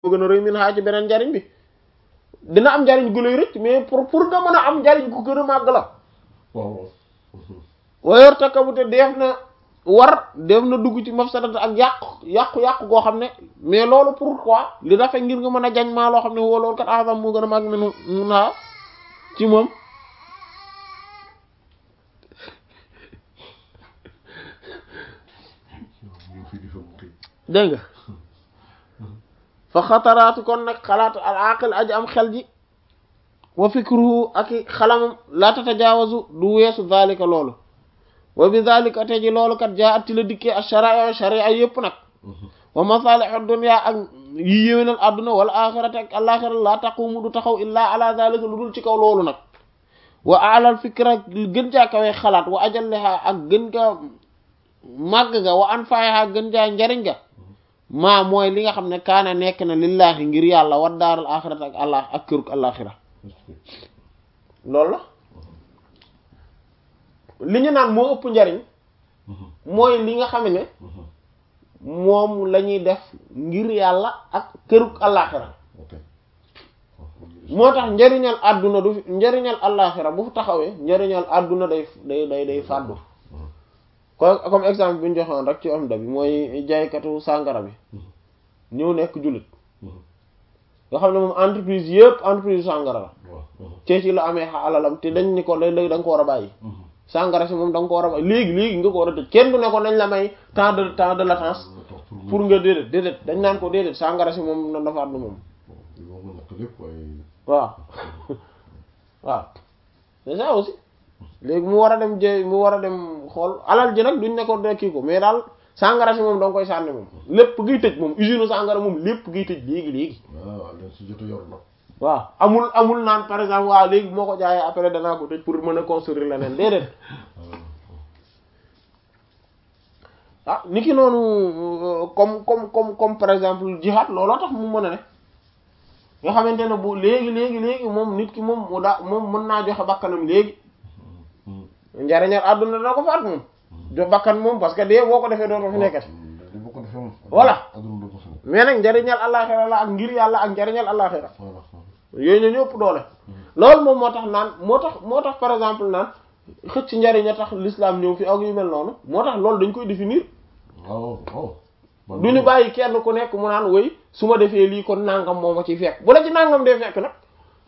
moo gën a rëy min xaa ci beneen njariñ bi dina am njariñ gu lay rëcc mais pour pour nga mën a am njariñ gu gën a màgg la waaw wayor takabute def na war def na dugg ci mafsadata ak yàqu yàqu-yàqu goo xam ne mais loolu pourquoi li dafa ngir nga mën a jañ maa loo xam ne woo loolu kat azam moo gën a màgg minu mun naa ci moom ñu fi di fa mu kay dégg nga fa xataraatu kon nag xalaatu al aqil aji am xel ji wa fikruhu ak i xalamam la tatajaawazu du weesu zalika loolu wa bi zalika te ji loolu kat jaa atti la dikkee ak sharia sharia yëpp nag wa masalihu dunya ak yi yéwénal adduna wala axirate ak alaxira la taqumu du taxaw illaa ala zalika lu dul ci kaw loolu nag wa alal fikra gën caa kawee xalaat wa ajalleha ak gën kaa màgg ga wa anfaaha gën caa njariñ ga maa mooy li nga xam ne kaana nekk na lillahi ngir yàlla wa daaral axirate ak allah ak këruk alaxira loolu la li ñu naan moo ëpp njariñ mooy li nga xam ne moom la ñuy def ngir yàlla ak këruk alaxira ok moo tax njariñal àdduna du fi njariñal alaxira bu taxawee njariñal àdduna day day day day fàddu ko comme exemple bi ñu joxoon rek ci am da bi mooy jaaykatu sàngara bi ñëw nekk jullit nga xam ne moom entreprise yëpp entreprise sàngara la waaw cee ci la amee alalam te dañ ni ko léegi da nga ko war a bàyyi sàngara si moom da nga ko war a bàyyi léegi léegi nga ko war a tëj kenn du ne ko nañ la may temps de temps de latence pour nga déedéet déedéet dañ naan ko déedéet sàngara si moom na dafa àddu moom yow nga nakk lépp waaye waaw waaw c'est ça aussi léegi mu war a dem jë mu war a dem xool alal ji nag duñ ne ko de kii ko mais daal sàngara si moom da nga koy sànni moom lépp giy tëj moom usine sàngara moom lépp giy tëj léegi léegi waaw leen si jot a yor nag waaw amul amul naan par exemple waaw léegi moo ko jaayee après danaa ko tëj pour mën a construire leneen déedéet ah ni ki noonu euh, comme comme comme comme par exemple jihad looloo tax mu mën a ne nga xamante ne bu léegi léegi léegi moom nit ki moom mu daa moom mën naa joxe bakkanam léegi njariñal àdduna dana ko faat moom jox bakkan moom parce que dee boo ko defee dootoo fi nekkati di boo ko defee moom Voilà. aduna du ko fi mais nag njariñal àllaaxira la ak ngir yàlla ak njariñal àllaaxira voilà yooyu ñoo ñëpp doole loolu moom moo tax naan moo tax moo tax par exemple naan xëcc njariñ a tax l'islam ñëw fi ak yu mel noonu moo tax loolu dañ koy définir waaw waaw du ñu bàyyi kenn ku nekk mu naan wéy su ma defee lii kon nangam moo ma ciy fekk bu la ci nangam dee fekk nag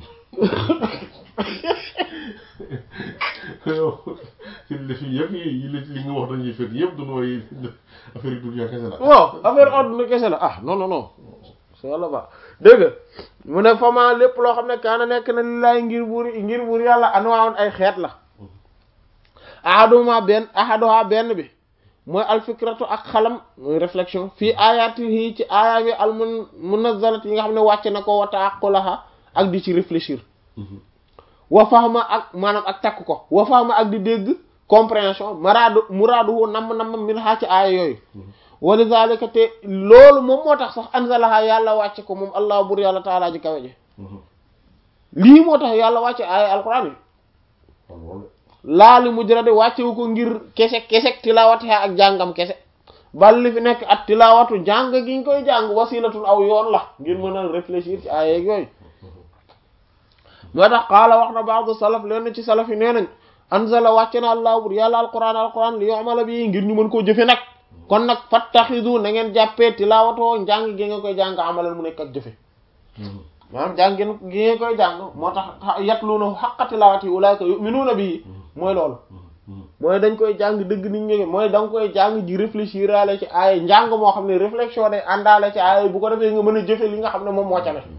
ci li fi yëpp yi yi li li nga wax dañuy fekk yëpp du nooy affaire yi dunya kese la waaw affaire àdduna kese la ah non non non c'est la ba dégg nga mu ne fama lépp loo xam ne kaana nekk na lillaay ngir buur ngir buur yàlla anwaawoon ay xeet la ahaduma benn ahaduha benn bi mooy alfikratu ak xalam mooy réflexion fii ayatihi ci aaya bi al mun munazzalat yi nga xam ne wàcc na ko wa taaqulaha ak di ci réfléchir wa fahma ak maanaam ak takk ko wa fahma ak di dégg compréhension maraadu muraaduhu namm namm min xaa ci aaya yooyu wa lidhalika te loolu moom moo tax sax anzalaha yàlla wàcce ko moom allah bur yàlla taalaa ji kawe ji lii moo tax yàlla wàcce aaya alquran yi laali mujrade wàccewu ko ngir kese kese tilawatiha ak jàngam kese bal li fi nekk at tilawatu jàng gi ñu koy jàng wasilatul aw yoon la ngir mën a réfléchir ci aaya yooyu moo tax qaala wax na baadu salaf leen ci salaf yi nee nañ anzala wàcce na allah bur yàlla alquran alquran li yu'mala bi ngir ñu mën koo jëfe nag kon nag fattaxidu na ngeen jàppee tilawatoo njàng gi nga koy jàng amalal mu nekk ak jëfe maanaam jàng gi ngeen koy jàng moo tax yatluuna haqqa tilawati ulaika yu'minuuna bi mooy loolu mooy dañ koy jàng dëgg nit ñi mooy da nga koy jàng ji réfléchir ale ci aaya njàng moo xam ne réflexion day àndaale ci aaya bu ko defee nga mën a jëfe li nga xam ne moom moo ca ne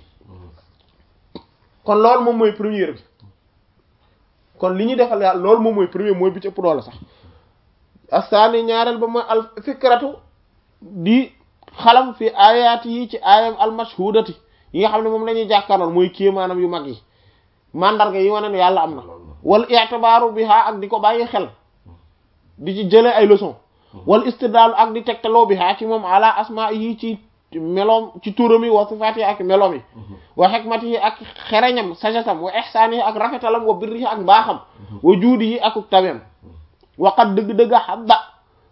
kon loolu moom mooy première bi kon li ñuy defal yàlla loolu moom mooy premier mooy bi ci ëpp doole sax asaani ñaareel ba mooy al fikratu di xalam fi ayaat yi ci aayam al mashhudati yi nga xam ne moom la ñuy jàkkaarlool mooy kéemaanam yu mag yi mandarga yi wane ne yàlla am na wal i'tibaaru biha ak di ko bàyyi xel di ci jëlee ay leçon wal istidlaalu ak di tegtaloo biha ci moom ala asmaa yi ci meloom ci turam yi wa sifaat yi ak meloom yi wa xikmati yi ak xereñam sajasam wa ihsaani yi ak rafetalam wa birri yi ak mbaaxam wa juudi yi ak tabeem waqat dëgg-dëgg xadda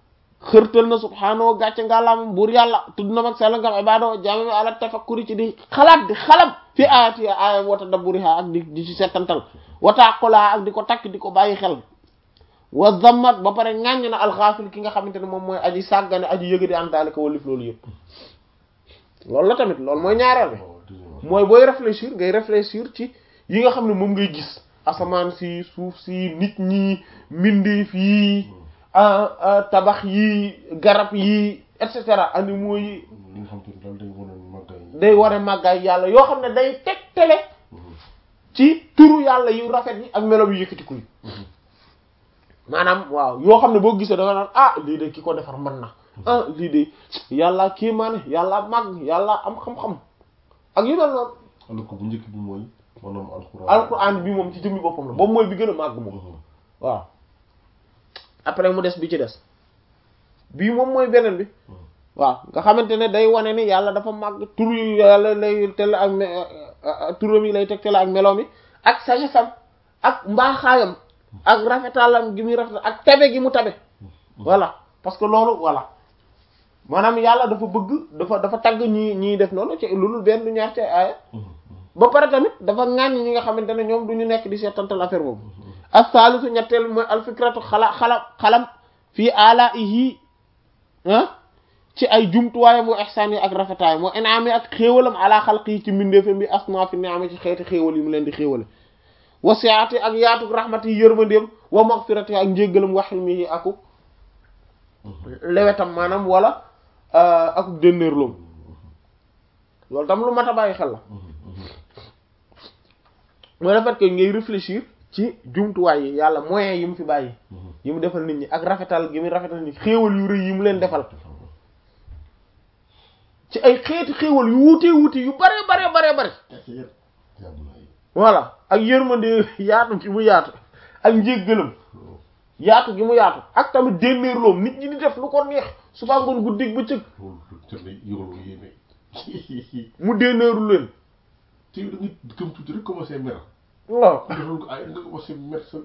xërtal na subhaanahu gàcce ngàllaamam buur yàlla tudd na mag sell ngam ibado jaamami ala tafakkuri ci di xalaat di xalam fi ayati ayam wa tadabburiha ak di di ci settantal wa taqula ak di ko takk di ko bàyyi xel wa zammat ba pare ŋàññ na alxaafil ki nga xamante ne moom mooy aji sàggane aji yëga di am daalika walif loolu yëpp loolu la tamit loolu mooy ñaareel bi mooy booy réfléchir ngay réfléchir ci yi nga xam ne moom ngay gis asamaan si suuf si nit ñi mbindeef yi tabax yi garab yi et cetera animaux yi li nga xam te daal day wane màggaay day ware màggaay yàlla yoo xam ne day tegtale ci turu yàlla yu rafet yi ak melo yu yëkkatiku yi maanaam waaw yoo xam ne boo gisee da nga naan ah lii de ki ko defar mën na ah lii de yàlla kii maane yàlla màgg yàlla am xam-xam ak yu mel noonu alors que bu njëkk bi mooy maanaam alxuraan alquran bi moom ci jëmmi boppam la boobu mooy bi gën a màgg moom waaw après mu des bi ci des bii moom mooy beneen bi waaw nga xamante ne day wane ni yàlla dafa màgg tur yu yàlla lay tel ak turam yi lay teg tel ak meloom yi ak sagesam ak mbaaxaayam ak rafetalam gi muy rafetal ak tabe gi mu tabe voilà parce que loolu voilà maanaam yàlla dafa bëgg dafa dafa tagg ñi ñiy def noonu ci loolu benn du ñaar ci aaya ba pare tamit dafa ŋàññ ñi nga xamante ne ñoom du ñu nekk di seetantal affaire boobu as-salisu ñetteel mooy alfikratu xala xala xalam fii alaihi ah ci ay jumtuwaayam wa ihsaan yi ak rafetaayam wa inaami ak xéewalam ala xalqi yi ci mbindeefam bi asma fi ni'ami ci xeeti xéewal yi mu leen di xéewale wa siati ak yaatu rahmati yi yërmandeem wa maghfirati ak njéggalam wa hilmihi aku lewetam maanaam wala aku dénnéerloom loolu tam lu mat a bàyyi xel la mooy le fait que ngay réfléchir ci jumtuwaay yi yàlla moyens yi mu fi bàyyi yi mu defal nit ñi ak rafetal gi mu rafetal nit ñi xéewal yu rëy yi mu leen defal ci ay xeeti xéewal yu wuute wuute yu bare bare bare bare voilà ak yërmande yaatu gi mu yaatu ak njéggalam yaatu gi mu yaatu ak tamit dénnéerloom nit ñi di def lu ko neex suba ngoon guddig bëccëg mu dénnéeru leen te da nga gëm tuuti rek commencé mer waaw defal ko ay nga commencé mer sa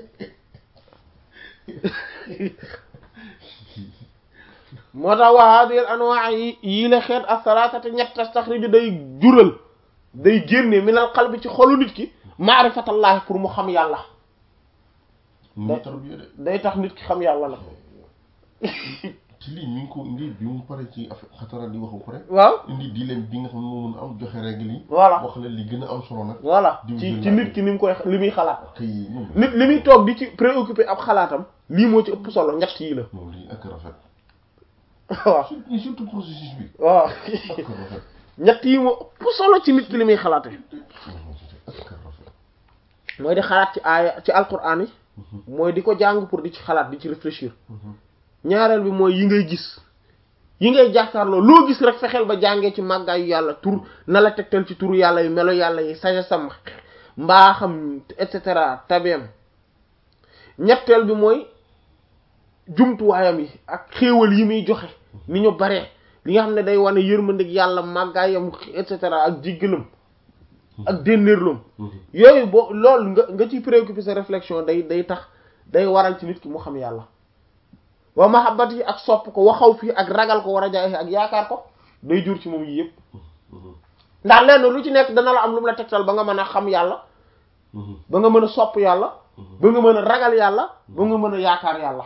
moo tax wa hadhihi al anwa' yi yii la xeet as-salatati ñett tastaxriju day jural day génne minal qalbi ci xolu nit ki maarifatallahi pour mu xam yàlla mu tarbiya de day tax nit ki xam yàlla la ci lii mi ngi ko indi bi mu pare ci affaire xatara di wax ba pare waaw indi dilemme bi nga xam ne moo mën a am joxe règle yi voilà wax la li gën a am solo nag voilà diw ci jël ci naa nit ki ni mu koy li muy xalaat kay moom nit li muy toog di ci préoccupé ab xalaatam lii moo ci ëpp solo ñett yii la moom lii ak rafet waaw surtout surtout processus bi waaw ak rafet ñett yi moo ëpp solo ci nit ki li muy xalaate ak rafet mooy di xalaat ci aaya ci alquran yi mooy di ko jàng pour di ci xalaat di ci réfléchir ñaareel bi mooy yi ngay gis yi ngay jàkkaarloo loo gis rek fexeel ba jàngee ci màggaayu yàlla tur na la tegtal ci turu yàlla yi melo yàlla yi sagesam mbaaxam et cetera tabeem ñetteel bi mooy jumtuwaayam yi ak xéewal yi muy joxe ni ñu baree li nga xam ne day wane yërmandeeg yàlla màggaayam et cetera ak jiggalam ak dénnéerloom yooyu boo loolu nga nga ciy préoccupé sa réflexion day day tax day waral ci nit ki mu xam yàlla wa mahabbat yi ak sopp ko waxaw fii ak ragal ko war a jaay ak yaakaar ko day jur ci moom yi yëpp ndax lenn lu ci nekk dana la am lu mu la tegtal ba nga mën a xam yàlla ba nga mën a sopp yàlla ba nga mën a ragal yàlla ba nga mën a yaakaar yàlla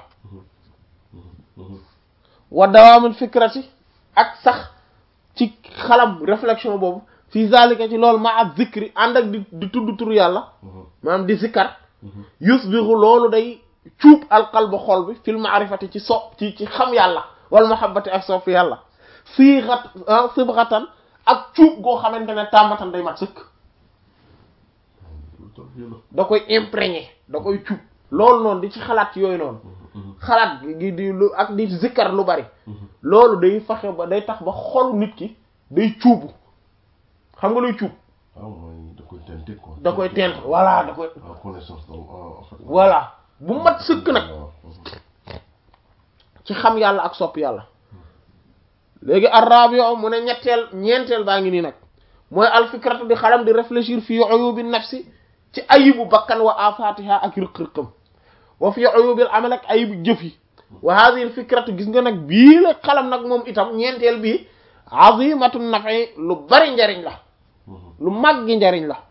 wa dawaamul fikrati ak sax ci xalam réflexion boobu fii zalika ci loolu ma ak zikri ànd ak di di tudd turu yàlla maanaam di zikkar yusbihu loolu day cuub alqalba xol bi fil ma'rifati ci sopp ci ci xam yàlla wal mahabbati ak sopp yàlla siixat sibxatan ak cuub goo xamante ne tàmmatan day mat sëkk da koy imprégné da koy cuub loolu noonu di ci xalaat yooyu noonu xalaat gi di lu ak di zikkar lu bari loolu day faxe ba day tax ba xolu nit ki day cuubu xam nga luy cuub waaw mooy da koy tenter quoi da koy tent voilà da koy en connaissance donc en fait voilà bu mat sëkk nag ci xam yàlla ak sopp yàlla léegi arrabio mu ne ñetteel ñeenteel baa ngi nii nag mooy alfikratu di xalam di réfléchir fii uyubi nafsi ci ayibu bakkan wa afatiha ak rëq-rëqam wa fii uyubil amal ak ayibu jëf yi wa hadhihi al fikratu gis nga nag bii la xalam nag moom itam ñeenteel bii azimatun nafi lu bari njariñ la lu màggi njariñ la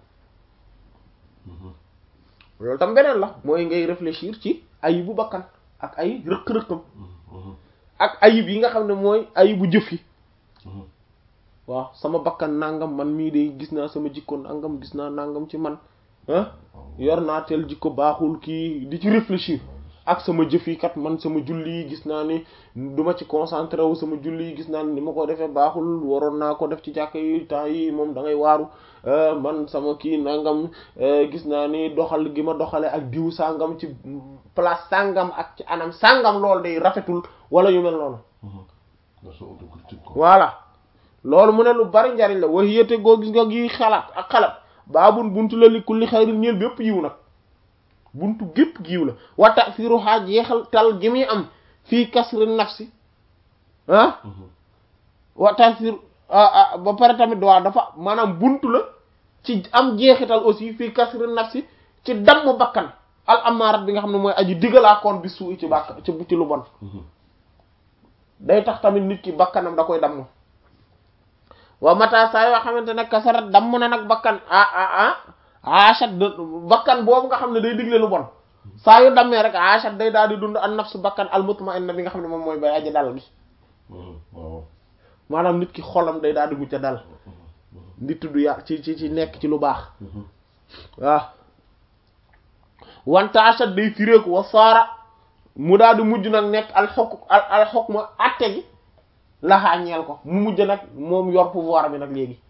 loolu tam beneen la mooy ngay réfléchir ci ayibu bakkan ak ay rëq-rëqam ak ayib yi nga xam ne mooy ayibu jëf yi waaw sama bakkan nangam man mii de gis naa sama jikko nangam gis naa nangam ci man ah yor naa tel jikko baaxul kii di ci réfléchir ak sama jëf yi kat man sama julli yi gis naa ni duma ci concentré wu sama julli yi gis naa ni ni ma ko defee baaxul waroon naa ko def ci jàkk yi temps yi moom da ngay waaru man sama kii nangam gis naa ni doxal gi ma doxale ak diw sàngam ci place sàngam ak ci anam sàngam loolu day rafetul wala yu mel noonu voilà loolu mu ne lu bari njariñ la wax yéete goo gis nga gi xalaat ak xalaat baabun buntu la li kulli xayrin ñeel bépp yiw nag buntu gépp giiw la wa ta'siru xaaj yeexal tal gi muy am fii kasri nafsi ah wa ta'sir ba pare tamit waaw dafa maanaam buntu la ci am jeexital aussi fii kasri nafsi ci damm bakkan al amaarat bi nga xam ne mooy aji digalaakoon bi suu ci bàkk ci ci lu bon day tax tamit nit ki bakkanam da koy damm wa mata saa yoo xamante ne kasarat damm na nag bakkan ah ah ah achat de bakkan boobu nga xam ne day digle lu bon saa yu dammee rek achat day daal di dund an nafsu bakkan al mutma'inna bi nga xam ne moom mooy bay aji dal gi maanaam nit ki xolam day daal di mucc dal di tudd ya ci ci ci nekk ci lu baax waaw wante achat day firéeku wa saara mu daal di mujj nag nekk al xokk al al xokk ma atte gi laxaa ñeel ko mu mujj nag moom yor pouvoir bi nag léegi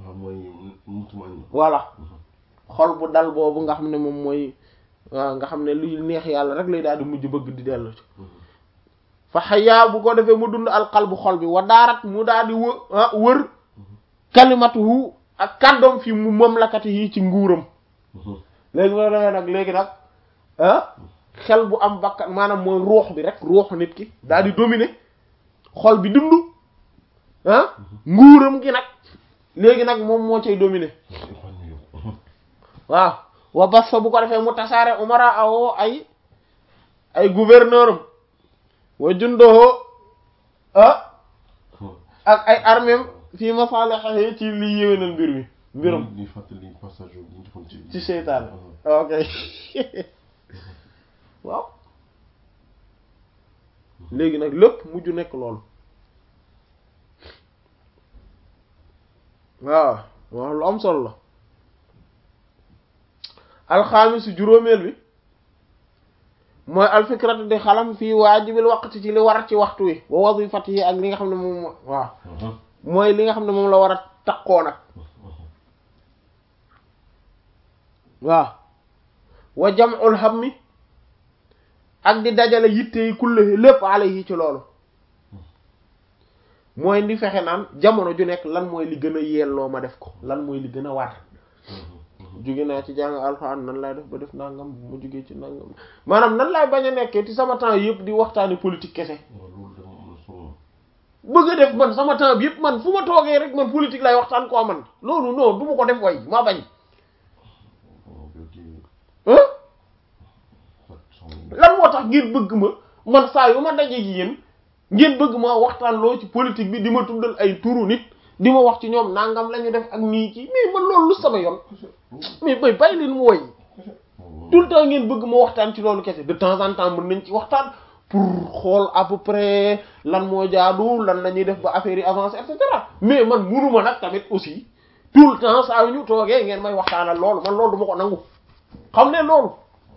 voilà xol bu dal boobu nga xam ne moom mooy waaw nga xam ne luy neex yàlla rek lay daal di mujj bëgg di dellu ci fa xayaa bu ko defee mu dund alqalbu xol bi wa daarat mu daal di wë wër kalimatuhu ak kàddoom fi mu mamlakati yi ci nguuram léegi moo defee nag léegi nag ah xel bu am bakkan maanaam mooy ruux bi rek ruux nit ki daal di dominer xol bi dund ah nguuram gi nag léegi nag moom moo cay dominer waaw wa bas fa bu ko defee mu tasaare umara awoo ay ay gouverneur am wa jundoho ah ak ay armée fii masalihi ci li yéwénal mbir mi mbiram li fàttali passage bi ñu defoon ci ci seytaan ok waaw léegi nag lépp mujj nekk loolu waaw waaw lu am solo la alxaamisu juróomeel bi mooy alfikratu di xalam fii waajibil waqti ci li war ci waxtu wi wa wazifatihi ak li nga xam ne moom waaw mooy li nga xam ne moom la war a takkoo nag waaw wa jam'ul hammi ak di dajale yitte yi kulle lépp alayhi ci loolu mooy ndi fexe naan jamono ju nekk lan mooy li gën a yelloo ma def ko lan mooy li gën a war jóge naa ci jàng alxuraan nan laay def ba def nangam bu ma jógee ci nangam maanaam nan laay bañ a nekkee ci sama temps yëpp di waxtaani politique kese bëgg a def man sama temps bi yëpp man fu ma toogee rek man politique lay waxtaan koo man loolu non du ma ko def way maa bañ lan moo tax ngeen bëgg ma man saa yu ma dajee gi yéen ngeen bëgg ma waxtaan loo ci politique bi di ma tuddal ay turu nit di ma wax ci ñoom nangam la ñu def ak nii ci mais man loolu lu sama yoon mais bay bàyyi leen mu woy tout le temps ngeen bëgg ma waxtaan ci loolu kese de temps en temps mën nañ ci waxtaan pour xool à peu près lan moo jaadu lan la ñuy def ba affaire yi avancer et cetera mais man munuma nag tamit aussi tout le temps saa yu ñu toogee ngeen may waxtaanal loolu man loolu du ma ko nangu xam ne loolu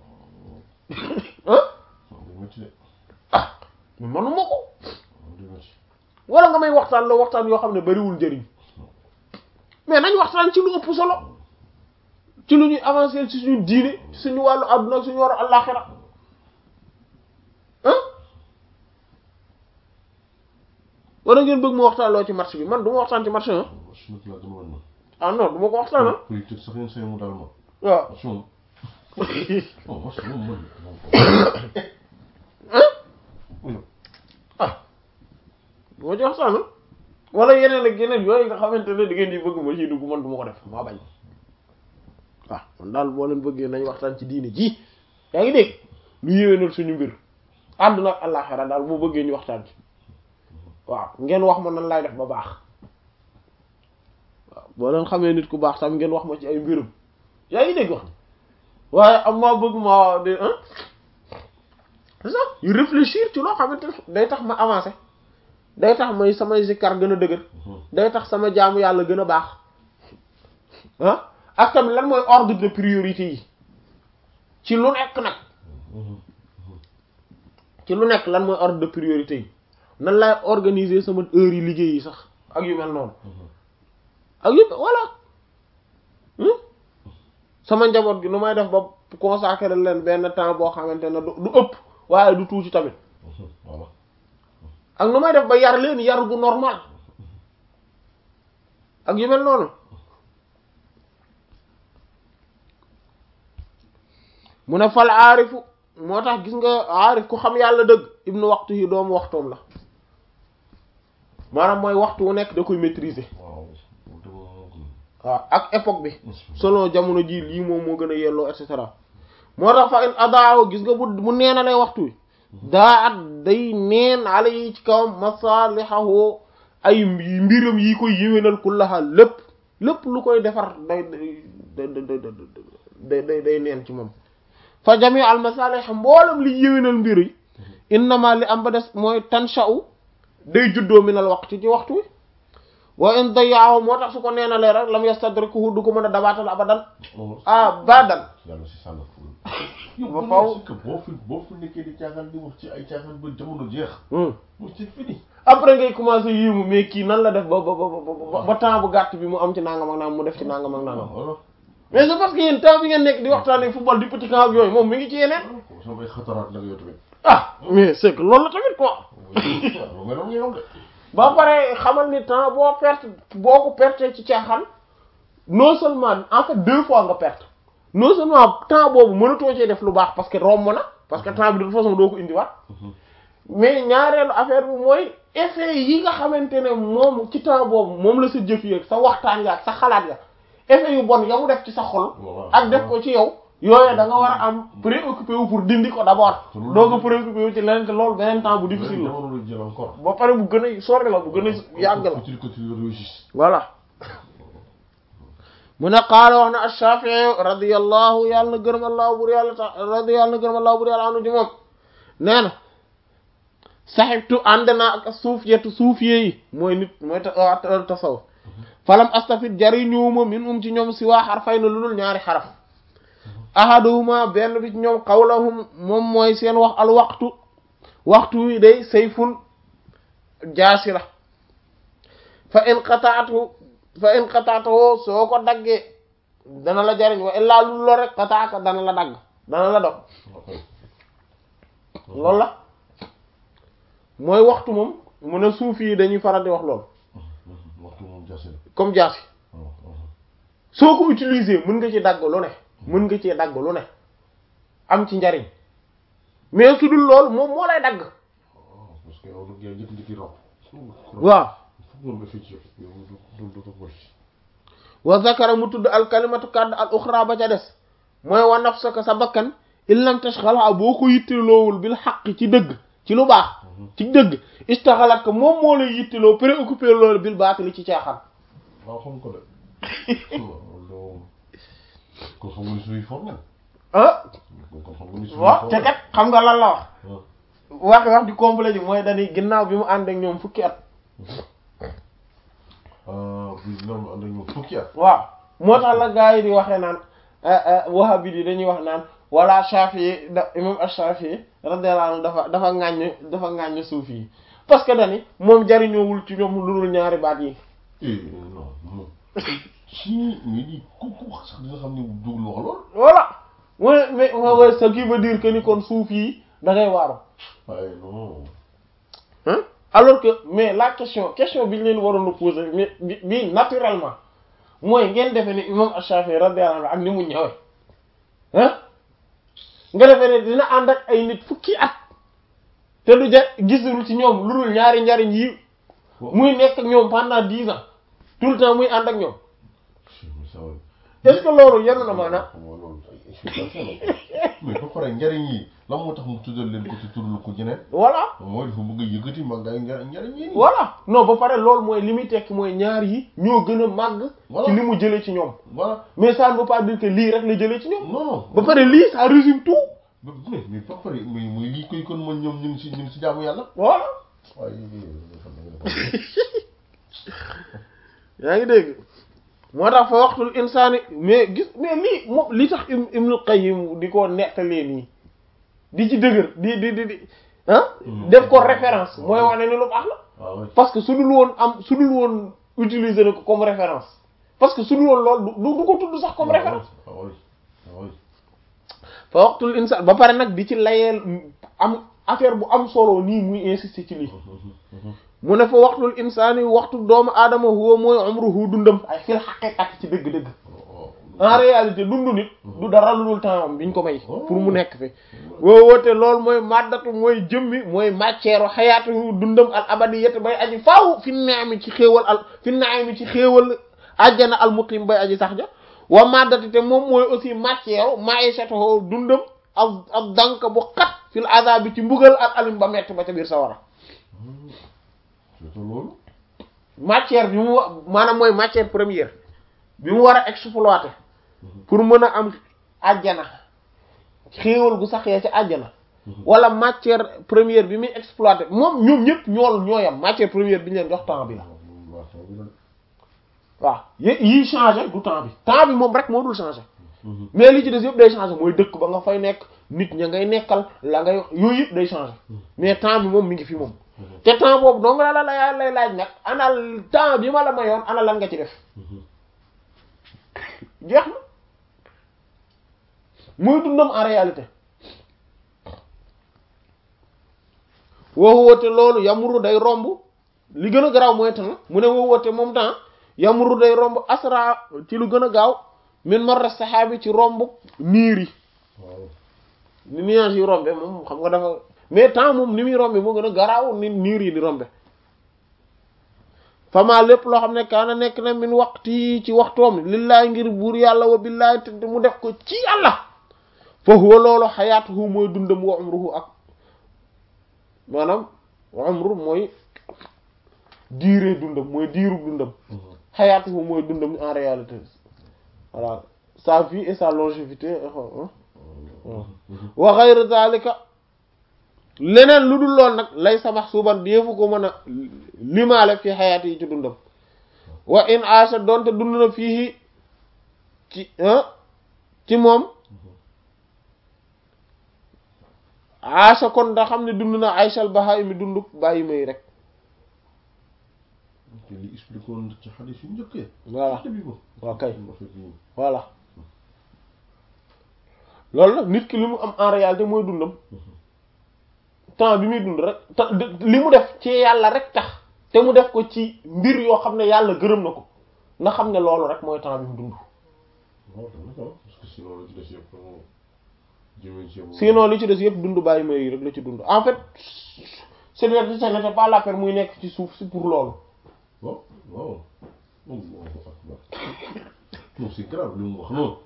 ah mais manuma ko wala nga may waxtaan la waxtaan yoo xam ne bariwul njëriñ mais nañ waxtaan ci lu ëpp solo ci lu ñuy avancer ci suñu diine ci suñu wàllu àdduna ak suñu wàllu àllaxira ah wala ngeen bëgg ma waxtaan loo ci marché bi man du ma waxtaan ci marché ah ah non du ma ko waxtaan ah politique sax yéen say mu daal ma waaw moom oh parce que moom ah du ma ci waxtaan ah wala yeneen ak yeneen yooyu nga xamante ne da ngeen di bëgg ma ciy dugg man du ma ko def maa bañ waaw man daal boo leen bëggee nañ waxtaan ci diine ji yaa ngi dégg lu yéwénal suñu mbir àdduna ak àllaaxira daal boo bëggee ñu waxtaan ci waaw ngeen wax ma nan laay def ba baax waaw boo leen xamee nit ku baax tam ngeen wax ma ci ay mbirum yaa ngi dégg wax waaye am maa bëgg ma de ah c'est ça yu réfléchir ci loo xamante ne day tax ma avancer day tax may samay zikkar gën a dëgër day tax sama jaamu yàlla gën a baax ah ak tamit lan mooy ordre de priorité yi ci lu nekk nag ci lu nekk lan mooy ordre de priorité yi nan laay organiser sama heure yi liggéey yi sax ak yu mel noonu ak yu voilà sama njaboot gi nu may def ba consacrer leen benn temps boo xamante ne du ëpp waaye du tuuti tamit voilà ak nu may def ba yar leen yar gu normal ak yu mel noonu mu ne fal aarifu moo tax gis nga aarif ku xam yàlla dëgg ibnu waxtu yi doomu waxtoom la maanaam mooy waxtu wu nekk da koy maîtriser waaw waaw ak époque bi selon jamono ji lii moom moo gën a yelloo et cetera moo tax fa in adaaw gis nga bu bu neena lay waxtu wi daa at day neen ala yi ci kawam masalihahu ay mbiram yi koy yéwénal kullaha lépp lépp lu koy defar day day day day day neen ci moom fa jami al masalih mboolem li yéwénal mbir yi innama li am ba des mooy tansha'u day juddoo minal waqti ci waxtu wi wa in dayaahu moo tax su ko neenalee rek lam yastadrikuhu du ko mën a dabaatal abadan abadan yàlla si sànn ful ba faw que boo fi boo fi nekkee di caaxaan di wax ci ay caaxaan ba jamono jeex mu c'est fini après ngay commencer yéemu mais kii nan la def ba ba ba ba temps bu gàtt bi mu am ci nangam ak nangam mu def ci nangam ak nangam voilà mais c'est parce que yéen temps bi ngeen nekk di waxtaanee football di petit camp ak yooyu moom mi ngi ci yeneen samay xataraat nag yow tamit ah mais c'est que loolu la tamit quoi lu mel noonu yow de ba pare xamal ni temps boo perte boo ko perte ci caaxaan non seulement en fait deux fois nga perte non seulement temps boobu mënatoo cee def lu baax parce que romb na parce que temps bi de toute façon doo ko indiwaat mais ñaareelu affaire bi mooy effet yi nga xamante ne moom ci temps boobu moom la sa jëf yi ak sa waxtaan ya ak sa xalaat ya effet yu bon ya mu def ci sa xol ak def ko ci yow yooyu da nga war a am préoccupé wu pour dindi ko d'abord doo ko préoccupé wu ci leneen te loolu beneen temps bu difficile la jamono la jël encore ba pare bu gën a sori la bu gën a yàgg la faut-il que tu le réussisses voilà mu ne qaala wax na ash-Shafi'i radiyallahu yàlla na gërëm allahu bur yàlla ta radi yàlla na gërëm allahu bur yàlla anu ci moom nee na saxibtu ànd naa ak suufiyatu suufiye yi mooy nit mooy tasawuf falam astafid jariñuwuma min um ci ñoom si waa xarfay na lu dul ñaari xaraf ahaduhuma benn bi ci ñoom qawlahum moom mooy seen wax al waxtu waxtu wi day sayfun jaasi la fa in qataatu fa in qataatoo soo ko daggee dana la jariñ wa illaa lu lo rek qataaka dana la dagg dana la dog loolu la mooy waxtu moom mu ne suufi yi dañuy faral di wax loolu waxtu moom jaase la comme jaasi soo ko utiliser mën nga ci dagg lu ne mën nga ci dagg lu ne am ci njariñ mais su dul loolu moom moo lay dagg parce que yow nag yaa njëkk njëkki raw waaw foog moom effet ci yow yow du du du ko wa zakara mu tudd al kalimatu kàdd al uxra ba ca des mooy wa nafsaka sa bakkan in lam tashghalha boo ko yitteloowul bil xaq ci dëgg ci lu baax ci dëgg istaxalat ko moom moo lay yitteloo préoccupé loolu bil baatili ci caaxaan waaw xam ko de loolu kon xam nga ni suñuy for nañ ah kon xam nga ni suñuy waaw for te kat xam nga lan la wax waaw wax wax di complet ji mooy dañuy ginnaaw bi mu ànd ak ñoom fukki at bi ñoom ànd ak ñoom fukki at waaw moo tax la gars yi di waxee naan wahabi yi dañuy wax naan wala Shafi'i da imam Ash-Shafi'i radiyallahu anhu dafa dafa ŋàññ dafa ŋàññ suufi yi parce que dani moom jariñoowul ci ñoom lu dul ñaari baat yi eh non moom si nga ni ku ku wax sax dina xam ne dugul wax lool voilà mooy mais mooy ce qui veut dire que ni kon suufi yi da ngay waaru waaye non hein alors que mais la question question bi ñu leen waroon a poser mais bi bi naturellement mooy ngeen defee ne imam Ash-Shafi'i radiyallahu anhu ak ni mu ñëwee hein nga defee ne dina ànd ak ay nit fukki at te du ja gisul ci ñoom lu dul ñaari njariñ yi muy nekk ak ñoom pendant dix ans tout le temps muy ànd ak ñoom est-ce que loolu yenu na maanaam xam nga loolu ay mais ba pare njariñ yi lan moo tax mu tuddal leen ko ci turlu ko jeneen voilà mooy dafa bëgg a yëkkati màggaay njariñ yi nii voilà non ba pare loolu mooy li muy tekki mooy ñaar yi ñoo gën a màgg ci li mu jëlee ci ñoom voilà mais ça ne veut pas dire que lii rek la jëlee ci ñoom non non ba pare lii ça résume tout ba mais mais ba pare muy muy lii koy kon man ñoom ñu ngi si ñu ngi si jaamu yàlla voilà waaye yaa ngi dégg moo tax fa waxtul insaani mais gis mais lii moom li tax im Ibnul Qayyim di ko nettalee nii di ci dëgër di di di di ah def ko référence mooy wane ni lu baax la waaw parce que su dul woon am su dul woon utiliser na ko comme référence parce que su dul woon loolu du du ko tudd sax comme référence waaw waaw fa waxtul insaan ba pare nag di ci layeel am affaire bu am solo nii muy insister ci lii mu ne fa waxtul insaani waxtu doomu aadama huwa mooy umruhu dundam ay fil haqiqati ci dëgg-dëgg en réalité dund nit du dara lu dul temps biñ ko may pour mu nekk fi woo woote loolu mooy maddatu mooy jëmmi mooy matière xayaatu dundam al abadiyat bay aji faaw fi naami ci xéewal al fi naami ci xéewal ajjana al muqim bay aji sax ja wa maddatu te moom mooy aussi matière maishatu dundam ak ak dank bu xat fil azabi ci mbugal ak alim ba metti ba ca biir sawara loolu matière bi mu wa maanaam mooy matière première bi mu war a exploiter pour mën a am àjjana xéewal gu saxee ci àjjana wala matière première bi muy exploiter moom ñoom ñëpp ñool ñooyam matière première bi ñu leen jox temps bi la waaw yi yii changé du temps bi temps bi moom rek moo dul changé mais li ci des yëpp day changé mooy dëkk ba nga fay nekk nit ña ngay nekkal la ngay yooyu yëpp day changé mais temps bi moom mi ngi fi moom te temps boobu dong la la la lay laaj nag ana temps bi ma la mayoon ana lan nga ci def jeex na muy dundam en réalité woo woote loolu yamuru day romb li gën a garaaw mooy temps mu ne woo woote moom temps yamuru day romb asra ci lu gën a gaaw min marra saxaabi ci romb niir yi ni nuage yi rombe moom xam nga dafa mais temps moom ni muy rombe moo gën a garaaw ni niir yi di rombe fama lépp loo xam ne kaana nekk na min waxti ci waxtoom lillaay ngir buur yàlla wa billaay te mu def ko ci yàlla fa huwa loolu xayaatuhu mooy dundam wa umruhu ak maanaam wa umru mooy diire dundam mooy diiru dundam xayaatuhu mooy dundam en réalité voilà sa vie et sa longévité wa ghayr zalika leneen lu dul lool nag lay sa mahsuban deefu ko mën a limaale fi xayaat yi ci dundam wa in aasha doonte dund na fii ci ci moom aasha kon da xam ne dund na aysal bahaimi dund bàyyi may rek te li expliqué woon ci xadis yu njëkkee voilà bi ko waaw kay voilà loolu nag nit ki li mu am en réalité mooy dundam temps bi muy dund rek te li mu def ci yàlla rek tax te mu def ko ci mbir yoo xam ne yàlla gërëm na ko na xam ne loolu rek mooy temps bi mu dund waaw parce que sinon la ci des yëpp jëmee ci sinon li ci des yëpp dund bàyyi may rek la ci dund en fait ce n'était pas la peine muy nekk ci suuf si pour loolu waaw waaw Allahu akbar non c'est grave li mu wax non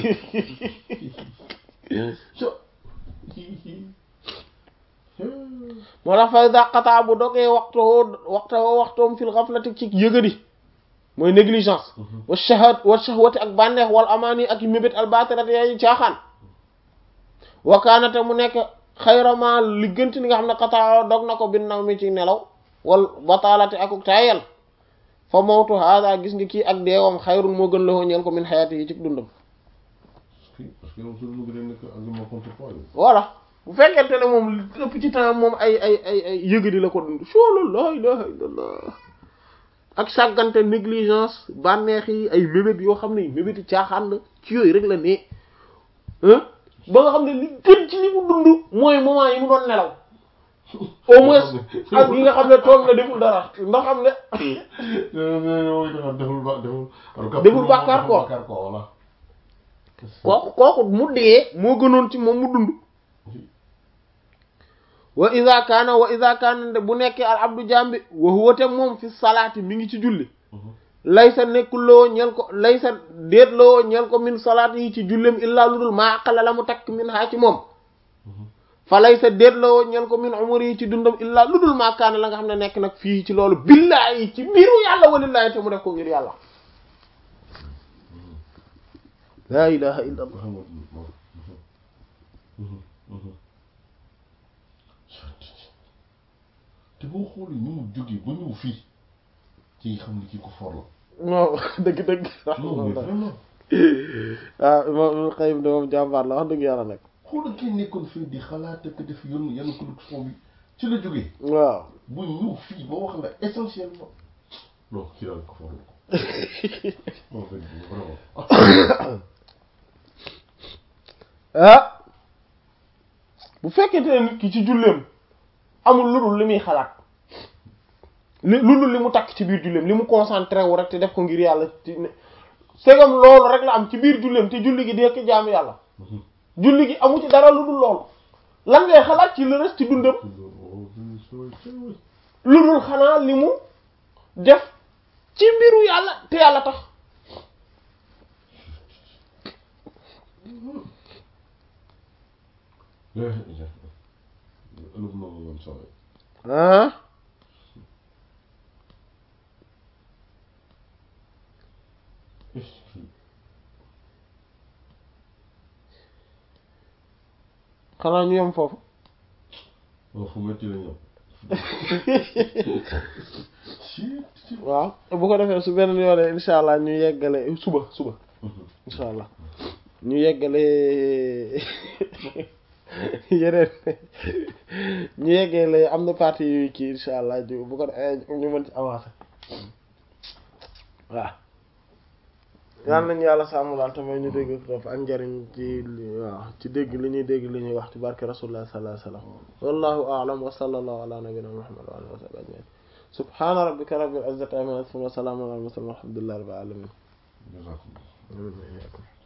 moo tax fay daqataa bu dogee waxtoo waxtoo waxtoom fil ghaflati ci yëgadi mooy négligence wa shahad wa shahwati ak bànneex wal amaani ak mébét albatirati yaay caaxaan wakaanate mu nekk xayrama li gënti li nga xam ne xataa dog na ko bin naw mi ci nelaw wal bataalati akuk tayel fa mawtu hada gis nga kii ak deewam xayrun moo gën la ñeel ko min xayaati yi ci dundam parce que moom su lu gën a nekk argument contre toi voilà bu fekkente ne moom li ëpp ci temps moom ay ay ay ay yëgadi la ko dund solo la ilaha illallah ak sàggante négligence bànneex yi ay mébét yoo xam ne mébéti caaxaan la ci yooyu rek la ne ba nga xam ne li gën ci li mu dund mooy moment yi mu doon nelaw au moins ak yi nga xam ne toog na deful dara ndax xam ne deful ba deful deful bàkkaar ko voilà kooku kooku mu dee moo gënoon ci moom mu dund wa iza kaana wa iza kaana bu nekkee al abdu jambi wa huwa te moom fi salaati mi ngi ci julli laysa nekkuloo ñel ko laysa déetloo ñel ko min salaat yi ci jullem illaa lu dul maa aqala la mu takk min haa ci moom fa laysa déetloo ñel ko min umur yi ci dundam illaa lu dul maa kaana la nga xam ne nekk nag fii ci loolu billaahi ci mbiru yàlla walillaahi te mu def ko ngir yàlla laa ilaha illa allah te boo xoolee ñu mu jógee ba ñëw fii ci xam ni kii ko for la non dëgg dëgg non mais vraiment waaw imam Qayyim de moom jàmbaar la wax dëgg yàlla nag xoolal kii nekkoon fii di xalaat ak def yoon yenn production bi ci la jógee waaw bu ñëw fii ba wax la essentiellement non kii daal ko for la ko non vraiment ah bu fekkente ne nit ki ci julleem amul lu dul li muy xalaat li lu dul li mu takk ci biir julleem li mu concentré wu rek te def ko ngir yàlla ci ne segam loolu rek la am ci biir julleem te julli gi di ko jaamu yàlla julli gi amu ci dara lu dul loolu lan ngay xalaat ci le reste ci dundam lu dul xanaa li mu def ci mbiru yàlla te yàlla tax ëllëg na ma woon saway ah xanaa ñu yem foofu waaw fu metti la ñëw waaw bu ko defee su beneen yoonee insha allah ñu yeggale suba suba insha allah ñu yeggale yeneen ñu yeggale am na partie yu kii insha allah ju bu ko defee ñu mën ci avancer waaw yal nañu yàlla sàmm daal tamit ñu dégg topp ak njariñ ci waaw ci dégg li ñuy dégg li ñuy wax ci barke rasulullah sallallahu alayhi wasallam wallahu a'lam wa sallallahu ala nabiyyina muhammad wa alihi wa sahbihi ajma'in subhana rabbika rabbil izzati amma yasifun wa salamun ala al mursalin walhamdulillahi rabbil alamin jazakumullah Amin.